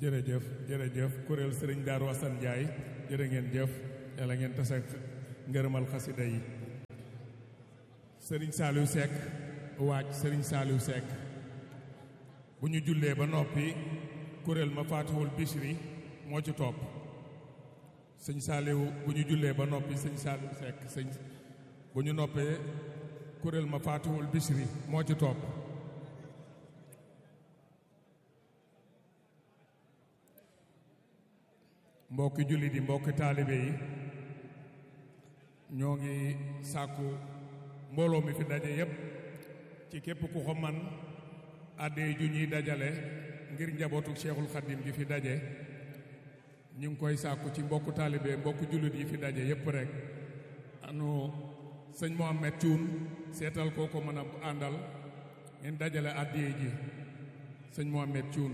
jërëjëf jërëjëf kuréel sëriñ Daaru Asan Njaay jërë ngeen jëf yàlla ngeen tase ak ngërëmal xasida yi sëriñ Saaliw Sekk waaj sëriñ Saaliw Sekk bu ñu jullee ba noppi kuréel ma faatihul Bichri moo ci topp sëñ Saaliw bu ñu jullee ba noppi sëñ Saaliw Sekk sëñ bu ñu noppee kuréel ma faatihul Bichri moo ci topp mbokki jullit yi mbokki taalibe yi ñoo ngi sàkku mbooloo mi fi daje yépp ci képp ku ko man àddee ju ñuy dajale ngir njabootu Cheikhul Khadim gi fi daje ñu ngi koy sàkku ci mbokku taalibe mbokku jullit yi fi daje yépp rek anu sëñ Mohamed Thioune seetal koo ko mën a àndal ngeen dajale àddee ji sëñ Mohamed Thioune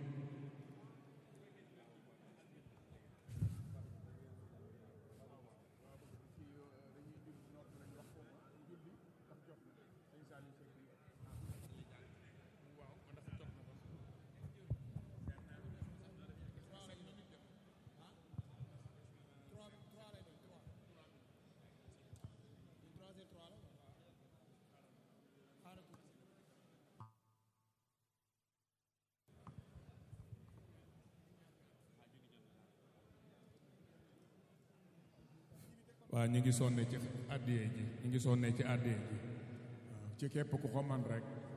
waaw ñu ngi sonne ci àddiyee ji ñu ngi sonne ci àddiyee ji waaw ci képp ku ko man rek